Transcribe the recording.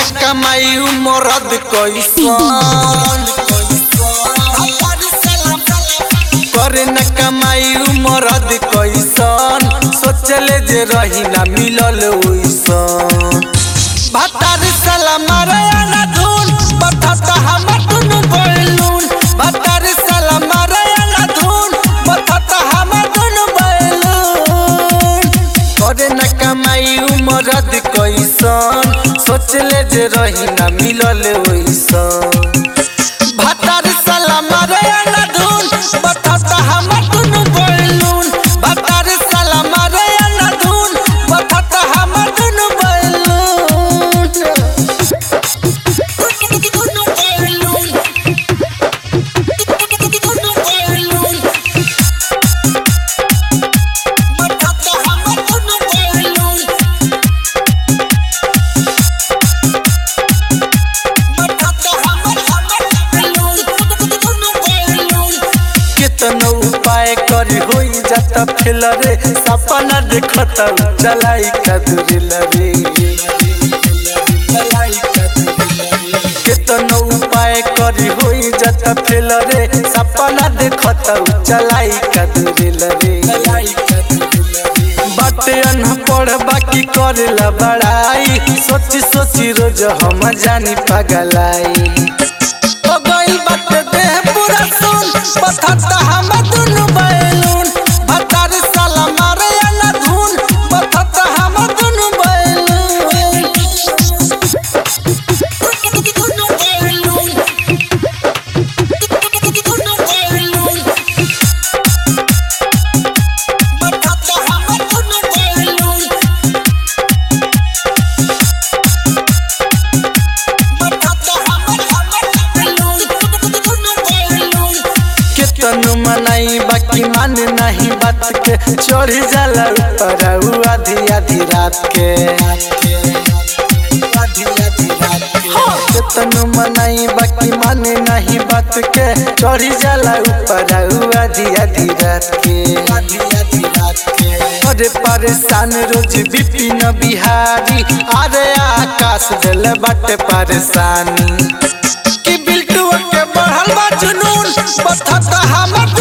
न कमाई मरद कैसन करे न कमाई मरद कैसन सोचले जे रही ना मिलल ओइसन भातार साला मारे ना धुन बथता हमर दुनु बैलून भातार साला मारे ना धुन बथता हमर दुनु बैलून करे न कमाई मरद कैसन सोचले जे रही ना मिलल ओइसन भातार साला मारे ना धुन बथता हमर दुनु बैलून भातार साला मारे ना धुन बथता हमर दुनु बैलून दुनु बैलून दुनु बैलून बथता हमर दुनु बैलून कितनो उपाय करी होई जाता फेल रे सपना देखत चलाई कदरिल रे कितनो उपाय करी होई जाता फेल रे सपना देखत चलाई कदरिल रे बाटे अनपढ़ बाकी करेला बड़ाई सोची सोची रोज हम जानी पगलाई हो गइल बाटे देह पूरा सुन बथता हम दुनु बैलून भतार साला मारे ना धुन बथता हम दुनु बैलून दुनु बैलून दुनु बैलून बथता हम दुनु बैलून केतनु मनाई बाकी मान नहीं बात के चढ़ी जाला ऊपर उ आधी आधी रात के केतनु मनाई बाकी माने नहीं बात के चढ़ी जाला ऊपर उ आधी आधी रात के अरे परेशान रोज बिपिन बिहारी अरे आकाश दिल बाटे परेशानी कि बिल्टुआ के बढ़ल बा जुनून बथता हमर